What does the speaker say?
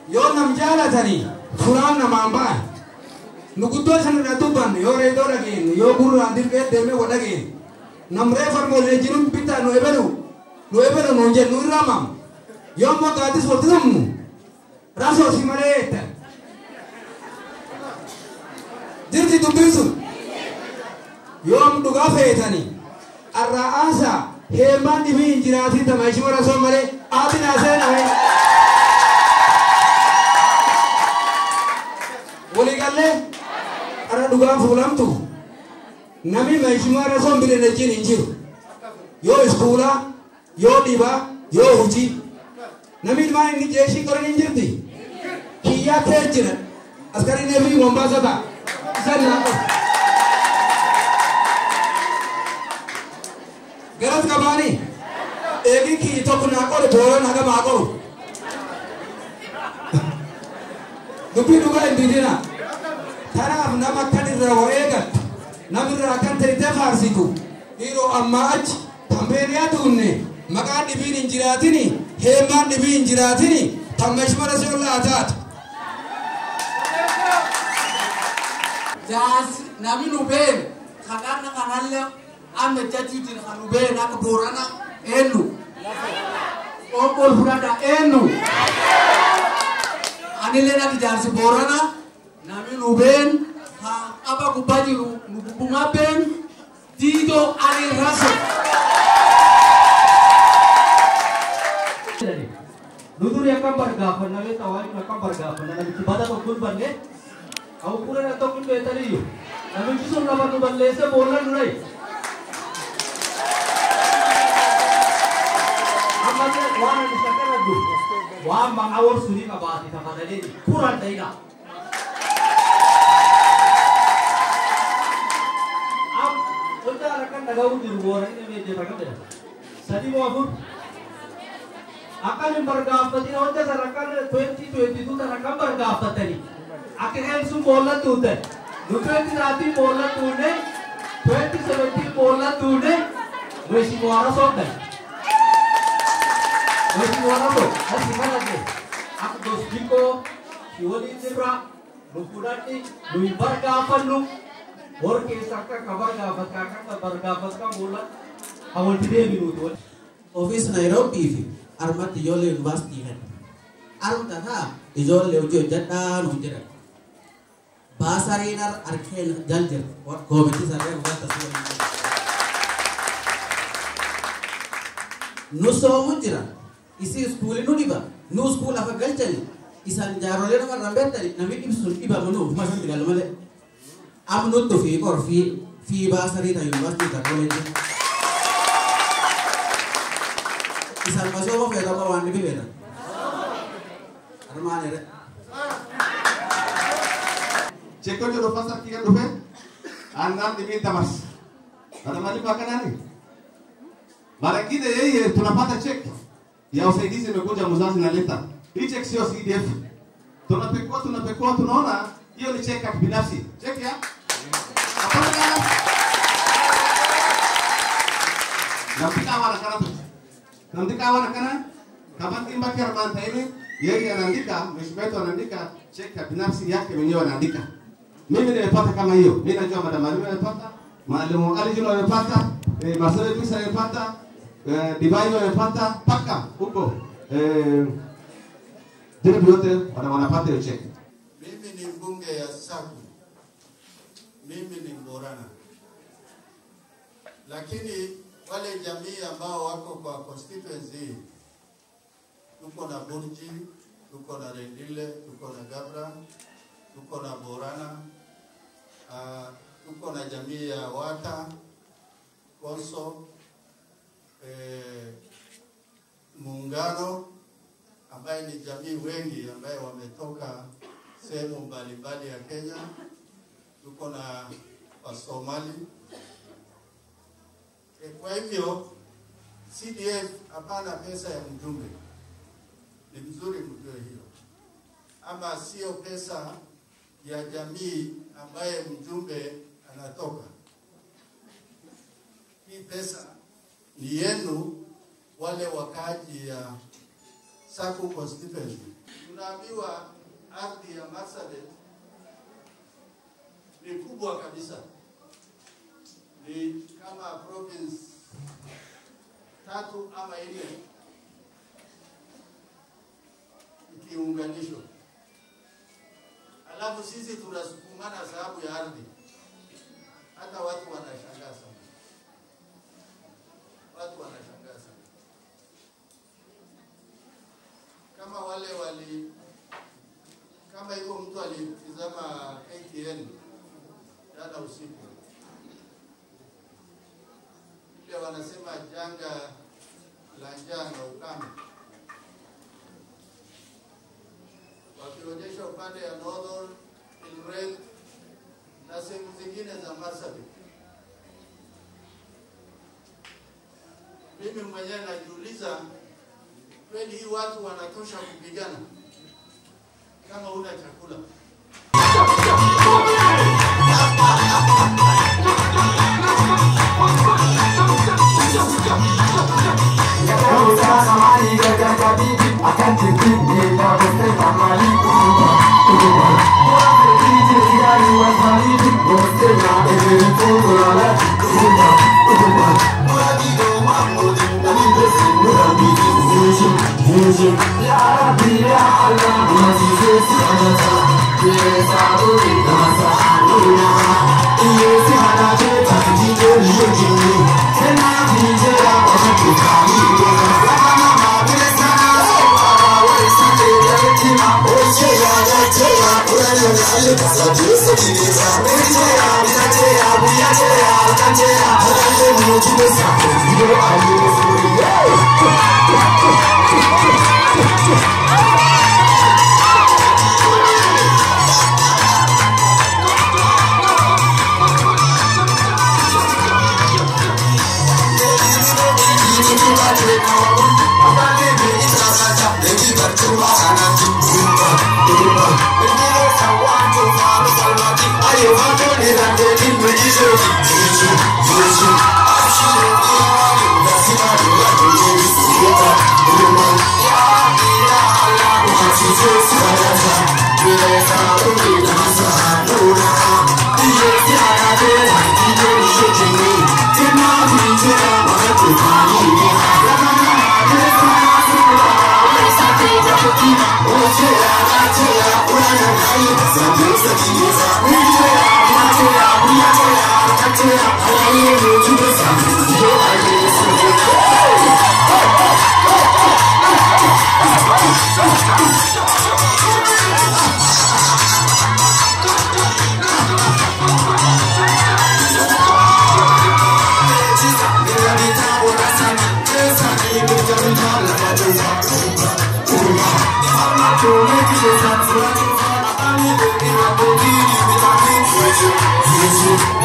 yoo nam jaalatanii furaan namaan ba'an nu guddoo sanirra dubbanne yoo reedoo dhageenye yoo gurraan dirqee deemee wa dhageenye nam reefarmoolee jiruun bitaa nu ebelu nu ebelu nuun jennu irraa maam yoo ammoo gaaddis walitti dhumnu rasoo si malee eetta jirti dubbiin sun yoo am dhugaa feetanii arraa aasaa heemaan dhibii hin jiraatin tama ishima rasoo malee aatin haaseenahe waliigallee ara dhugaan fuulamtu nami meeshumaa rasoon bire wajjin hin jiru yoo iskuulaa yoo dhibaa yoo hujii nami ilmaan inni jeeshii qoran hin jirti kiyyaa kee jira askarii neefi mombaasa ta'a isan naa qofa garas qabaanii eegin kiyyi tokko naa qore booran haga maa qoru dubbii dhugaa hin didina tanaaf nama akkan irraa wa eegattu namirraa akkan ta'itee faarsitu dhiiroo ammaa achi tambeeriyaa duunne maqaan dhibiin hin jiraatini heemaan dhibii hin jiraatini tammashmara si ollaa taatu jaas nami nu been kadhanna kanalle amma jatiitin kan nu been akka boorana eenyu obbol fudhadha eenyu anillee natti jaarsi boorana nami nu been ha qaba gubbaa jiru nu gubbumaa been diidoo ani raso Nuduri akan bergabung, nabi tawari akan bergabung, nabi ibadah tokko banne, aku pura na tokko better you. Nabi kisum na batu banne se bolan nai. Amma ne wana ni sakara du. Wa mang awar suri ka baati ta kadale pura daina. Am udah akan nagawu di luar ini meje pakai. Sadi mau apa? akan bergafati na wajah sarakan 2022 tarakan bergafati ni akan yang sum bola tu deh nu 2030 bola tu ne 2070 bola tu ne wesi muara sok deh wesi muara sok asih mana deh aku dos jiko siwali zebra nu kudati nu bergafat nu और के सकता खबर गाफत का का bergafat का बोला awal tidak minutu office Nairobi fi armatti ijoollee yuunivarsiitii kan armta taa ijoollee hojii hojjedhaa nu jedhan baasariin ar arkeen jal jir koomitii saree uffata suuraa nu soomu jira isi iskuuli nu dhiba nu iskuul afa galchani isan jaarolee nama irraan beektani namni dhibsun dhiba manu ufuma isan gal malee am nuttu fi qor fi fi baasarii ta yuunivarsiitii ta kooleejii isan masoo feeta ma waan dhibi feeta armaan ere Ceko jodoh pasar kia dupe, andan diminta mas. Ada mali makanani. Mara ingine yeye tunapata cheki ya usaidizi imekuja mzazi naleta. Hii cheki sio CDF. Tunapekua tunapekua tunaona hiyo ni cheki ya kibinafsi. Cheki ya? Hapana kana. Nampika wana kana tu. Nampika wana kana. Kama timba kermanta ini yeye anaandika, mheshimiwa wetu anaandika cheki ya binafsi yake mwenyewe anaandika. Mimi nimepata kama hiyo. Mimi najua madam Alimu amepata, mwalimu Ali Juma amepata, eh, Marcelo Pisa amepata, eh, Divayo amepata paka huko. Eh, Dini yote wana wanapata hiyo cheki. Mimi ni mbunge ya Saku, mimi ni Mborana, lakini wale jamii ambao wako kwa constituency hii, tuko na Burji, tuko na Rendile, tuko na Gabra, tuko na Borana, uh, tuko na jamii ya Wata, Konso, eh, Muungano ambaye ni jamii wengi ambaye wametoka sehemu mbalimbali ya Kenya. Tuko na Wasomali. E, kwa hivyo CDF hapana pesa ya mjumbe, ni vizuri mjue hiyo, ama sio pesa ya jamii ambaye mjumbe anatoka. Hii pesa ni yenu wale wakaaji ya Saku constituency. tunaambiwa ardhi ya Marsabit ni kubwa kabisa, ni kama province tatu ama nne ikiunganishwa, alafu sisi tunasukumana sababu ya ardhi. Hata watu wanashangaa sana, watu wanashangaa sana kama wale wali kama hivyo mtu alitizama KTN jana usiku, ile wanasema janga la njaa na ukame, wakionyesha upande ya Northern Eldoret na sehemu zingine za Marsabit. Mimi mwenyewe najiuliza kweli hii watu wanatosha kupigana kama huna chakula? Thank you.